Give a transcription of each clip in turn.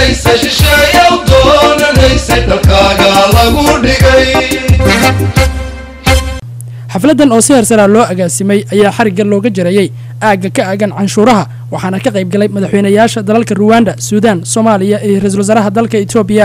doonanaysa shisheeyow doonanaysa dalkaaga lagu dhigay xafladan oo si hersaraa loo agaasimay ayaa xarigga looga jarayey aagga ka aagan canshuuraha waxaana ka qayb galay madaxweynayaasha dalalka ruwanda suudaan soomaaliya iyo ra-iisul wasaaraha dalka etoobiya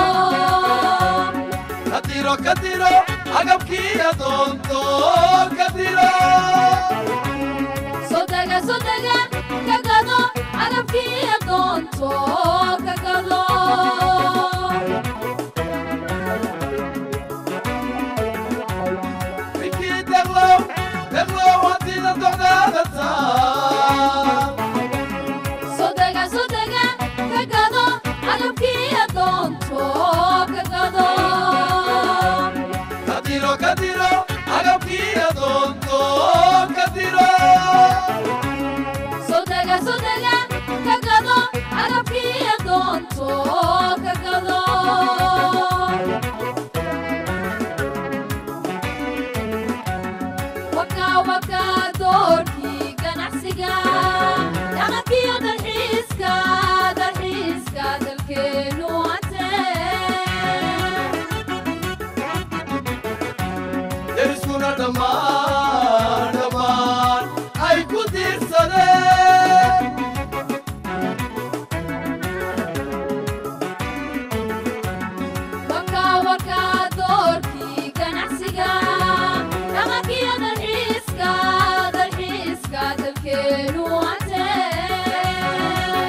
agabkii adoonto ka doonto ka gado ninkii deglow deglow haddiina docdaada taa sodega sodega ka gado agabkii doonto ka gado kadiro kadiro agabkii adoonto kadiro sodega sodega ka gado agabkii doonto ka gado waka waka doorkii ganacsiga dhaqankiyo dalxiiska dalxiiska dalkeenu antee deriskuna dhammaan dhammaan ay ku diirsadeen waka waka doorkii ganacsiga dhaqankiyo dalxiiska dalxiiska dalkeenu antee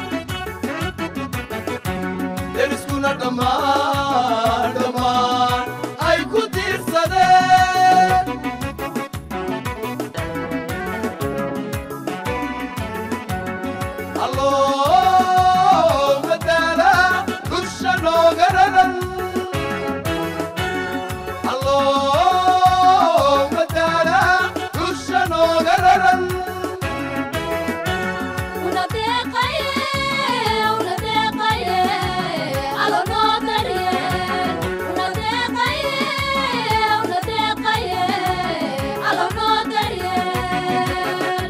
deriskuna dhammaan dhammaan ay ku diirsadeen alloo madaala dusha nooga raran alloo madaala dusha nooga raran una deeqaye una deeqaye alo noo daryeel una deeqaye una deeqaye alo noo daryeel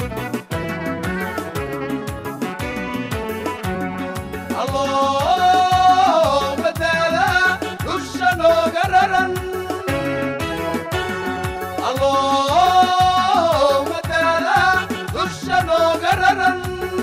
alloo madaala dusha nooga raran alloo madaala dusha nooga raran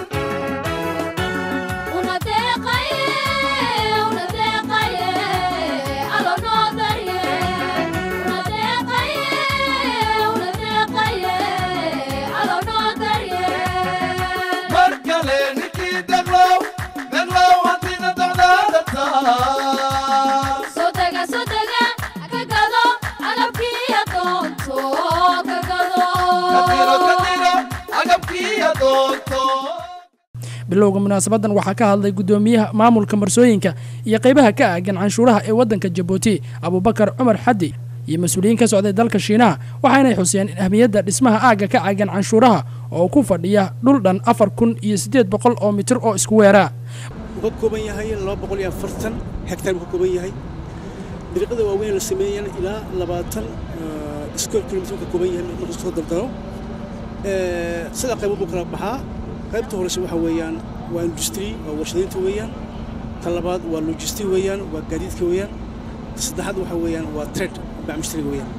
una deeqaye una deeqaye alo noo daryeel una deeqaye una deeqaye alo noo daryeel mar kale ninkii deglow deglow haddiina docdaada taa sodega sodega ka gado agabkii doonto ka kadiro gado kadiro agabkii adoonto bilowga munaasabadan waxaa ka hadlay guddoomiyaha maamulka marsooyinka iyo qaybaha ka aagan canshuuraha ee waddanka jabuuti abubakar cumar xaddi iyo mas-uuliyiin ka socday dalka shiinaha waxaanay xuseen in ahmiyadda dhismaha aagga ka caagan canshuuraha oo ku fadhiya dhul dhan afar kun iyo siddeed boqol oo mitir oo isku weeraa wuxuu ka kooban yahay laba boqol iyo afartan hektar buu ka kooban yahay dariiqada waaweyn la sameeyana ilaa labaatan square kilometer buu ka kooban yahay marka soo dardaro sida qaybo buu kala baxaa qaybta horeyse waxa weeyaan waa industry waa warshadaynta weeyaan ta labaad waa logistic weeyaan waa gaadiidka weeyaan ta saddexaad waxa weeyaan waa trade bacmushtariga weeyaan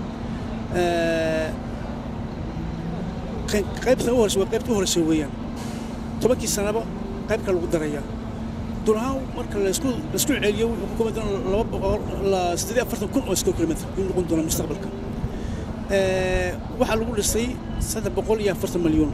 qaybta ugu horeyse waa qaybta u horeyse weeyaan tobankii sanaba qayb kale lagu darayaa dul ahaan marka laisku laisku celiyo wuxuu ka kooban doonaa laba boqol la siddeed iyo afartan kun oo square kilometer inuu noqon doona mustaqbalka waxaa lagu dhisay saddex boqol iyo afartan malyan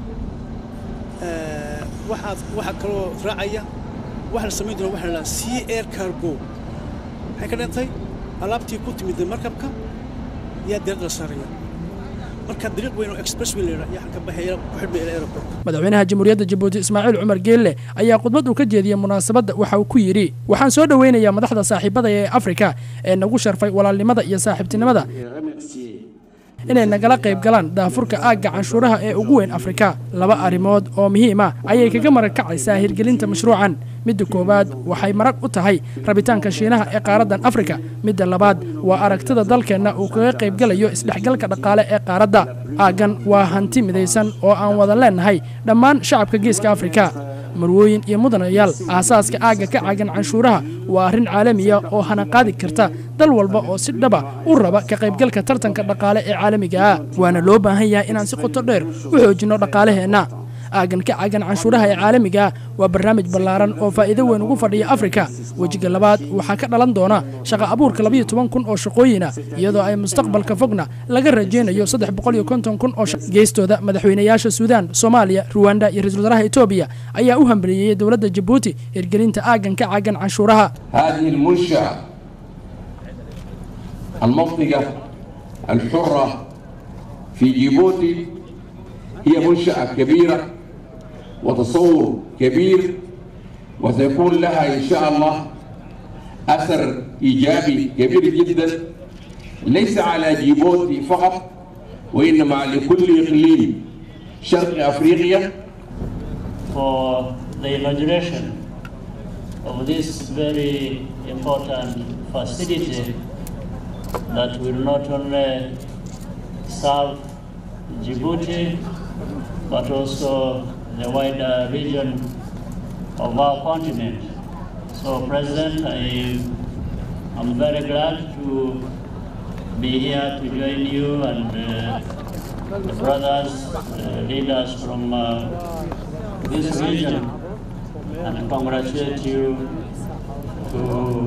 waxaad waxaa kaloo raacaya waxa la samayn doona waxa la dhahaa sea air cargo maxay ka dhintay alaabtii ku timid markabka yaa diradda la saaraya marka dariiq weyn oo express way la yidhaa yaa ka baxaya ku xidhmaya ilaa aeroport madaxweynaha jamhuuriyadda jabuuti ismaaciil cumar geelle ayaa khudbad uu ka jeediyey munaasabadda waxa uu ku yidhi waxaan soo dhoweynayaa madaxda saaxiibada ee afrika ee nagu sharfay walaalnimada iyo saaxiibtinimada inay nagala qayb galaan daafurka aagga canshuuraha ee ugu weyn afrika laba arrimood oo muhiim ah ayay kaga marag kacaysaa hirgelinta mashruucan midda koowaad waxay marag u tahay rabitaanka shiinaha ee qaaraddan afrika midda labaad waa aragtida dalkeenna uu kaga qaybgalayo isdhexgalka dhaqaale ee qaaradda aaggan waa hanti midaysan oo aan wada leennahay dhammaan shacabka geeska afrika marwooyin iyo mudanayaal aasaaska aagga ka caagan canshuuraha waa arrin caalamiya oo hana qaadi karta dal walba oo si dhaba u raba ka qaybgalka tartanka dhaqaale ee caalamiga ah waana loo baahan yahay inaan si qoto dheer u xoojinno dhaqaalaheenna aagan ka caagan canshuuraha ee caalamiga ah waa barnaamij ballaaran oo faa'iido weyn ugu fadhiya afrika wejiga labaad waxaa ka dhalan doona shaqa abuurka labayo toban kun oo shaqooyina iyadoo ay mustaqbalka fogna laga rajaynayo saddex boqol iyo konton kun oo geestooda madaxweynayaasha suudaan soomaaliya ruwanda iyo ra-isul wasaaraha etoobiya ayaa u hambaliyeeyey dowladda jabuuti hirgelinta aagan ka caagan canshuuraha هذه المنشأة المنطقة الحرة في جيبوتي هي منشأة كبيرة وتصور كبير وسيكون لها إن شاء الله أثر إيجابي كبير جدا ليس على جيبوتي فقط وإنما لكل إقليم شرق أفريقيا for the inauguration of this very important facility that will not only serve Djibouti but also the wider region of our continent. So, President, I am very glad to be here to join you and uh, the brothers, uh, leaders from uh, this region and congratulate you to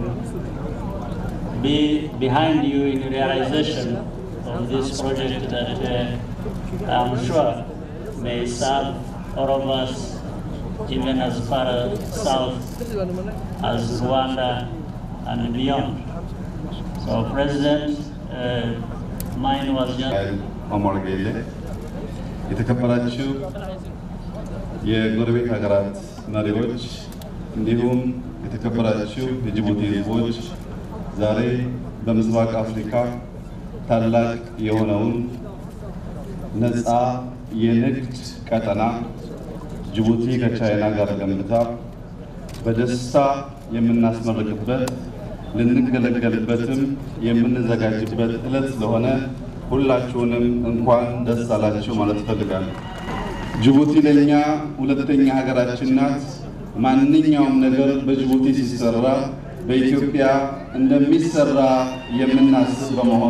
be behind you in realization of this project that uh, I'm sure may serve all of us even as far south as Rwanda and beyond. So President, uh, mine was just ኦሞር ጌሌ የተከበራችሁ የጎረቤት ሀገራት መሪዎች እንዲሁም የተከበራችሁ የጅቡቲ ሕዝቦች ዛሬ በምስራቅ አፍሪካ ታላቅ የሆነውን ነፃ የንግድ ቀጠና ጅቡቲ ከቻይና ጋር ገንብታ በደስታ የምናስመርቅበት ልንገለገልበትም የምንዘጋጅበት ዕለት ስለሆነ ሁላችሁንም እንኳን ደስ አላችሁ ማለት እፈልጋለሁ። ጅቡቲ ለእኛ ሁለተኛ ሀገራችን ናት። ማንኛውም ነገር በጅቡቲ ሲሰራ በኢትዮጵያ እንደሚሰራ የምናስብ በመሆኑ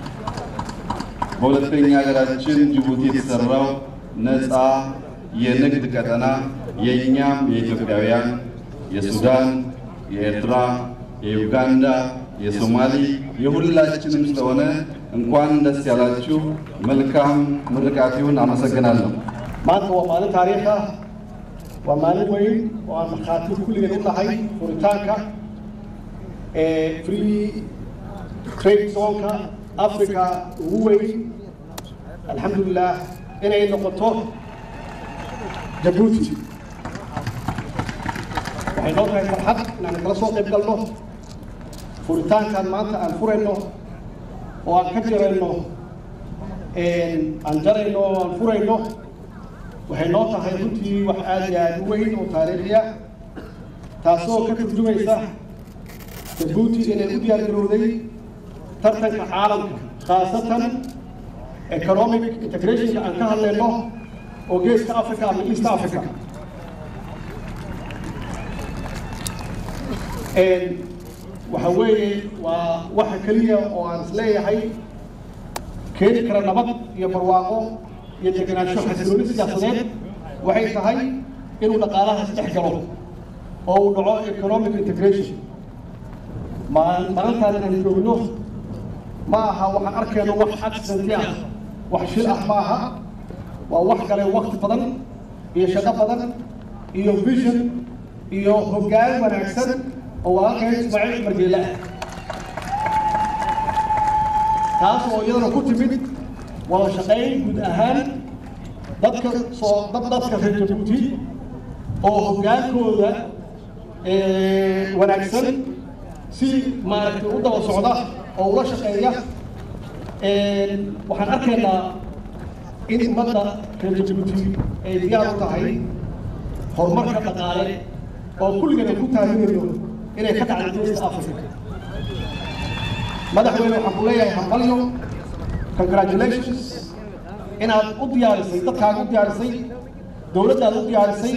በሁለተኛ ሀገራችን ጅቡቲ የተሰራው ነፃ የንግድ ቀጠና የእኛም የኢትዮጵያውያን፣ የሱዳን፣ የኤርትራ፣ የዩጋንዳ፣ የሶማሊ የሁላችንም ስለሆነ እንኳን ደስ ያላችሁ። መልካም ምርቃት ይሁን። አመሰግናለሁ። maanta waa maalin taariikh ah waa maalin weyn oo aan markhaati kulligeen u nahay furitaanka ee free trade zonka africa ugu weyn alxamdulilah inay noqoto jabuuti waxay noo tahay farxad inaan kala soo qayb galno furitaankan maanta aan furayno oo aan ka jarayno aan jarayno oo aan furayno waxay noo tahay runtii wax aad iyo aad u weyn oo taariikhi ah taasoo ka turjumaysa jabuuti inay u diyaar garowday tartanka caalamka khaasatan economic integrationka aan ka hadlayno oo geeska africa ama east africa waxa weeye waa waxa keliya oo aan isleeyahay keeni kara nabad iyo barwaaqo iyo degenaansho xasilooni siyaasadeed waxay tahay inuu dhaqaalaha isdhex galo oo uu dhaco economic integration maalintaan inaan joogno ma aha waxaan arkayno wax accidenti ah wax shil ah ma aha waa wax galay wakti badan iyo shaqo badan iyo vision iyo hoggaan wanaagsan oo walaalkay ismaaciil cumar geele ah taas oo iyadana ku timid wada shaqayn guud ahaan dadka soo dad dadka reer jabuuti oo hoggaankooda wanaagsan si maaragtay u daba socda oo ula shaqeeya waxaan arkaynaa in ummadda reer jabuuti ay diyaar u tahay horumarka dhaqaale oo kulligana ku taageerayo inay ka dhacdo geeska africa madaxweyne waxaan ku leeyahay hambalyo congratulations inaad u diyaarisay dadkaaga u diyaarisay dowladdaad u diyaarisay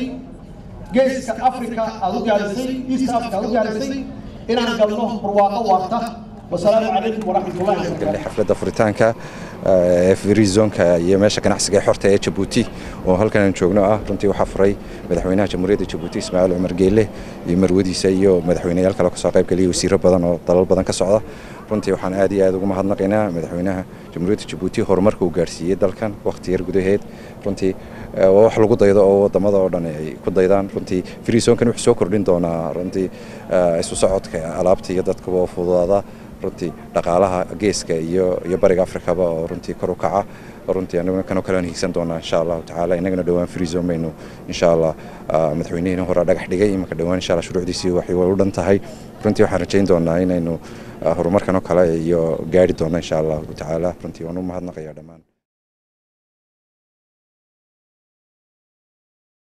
geeska africa aad u diyaarisay east africa aad u diyaarisay inaan galno barwaaqo waarta wasalaamu calaykum waraxmat ullahi wabarakaatu xafladda furitaanka ee free zonka iyo meesha ganacsiga ee xorta ee jabuuti oo halkan aan joogno ah runtii waxaa furay madaxweynaha jamhuuriyadda jabuuti ismaaciil cumar geelle iyo marwadiisa iyo madaxweyneyaal kale kasoo qayb geliyay wasiiro badan oo dalal badan ka socda runtii waxaan aad iyo aad ugu mahadnaqaynaa madaxweynaha jamhuuriyadda jabuuti horumarka uu gaarsiiyey dalkan waqti yar gudaheed runtii waa wax lagu daydo oo wadamada oo dhan ay ku daydaan runtii freezonkan wuxuu soo kordhin doonaa runtii isu socodka alaabta iyo dadkuba oo fududaada runtii dhaqaalaha geeska iyo iyo bariga afrikaba oo runtii kor u kaca runtii anaguna kanoo kale aan hiigsan doonaa insha allahu tacaala innagana dhowaan freezon baynu insha allah madaxweynihiina hore dhagax dhigay imanka dhowaan insha allah shuruucdiisii waxay way u dhan tahay runtii waxaan rajayn doonaa inaynu horumarkan oo kale iyo gaari doonno insha allahu tacaala runtii waan u mahadnaqayaa dhammaan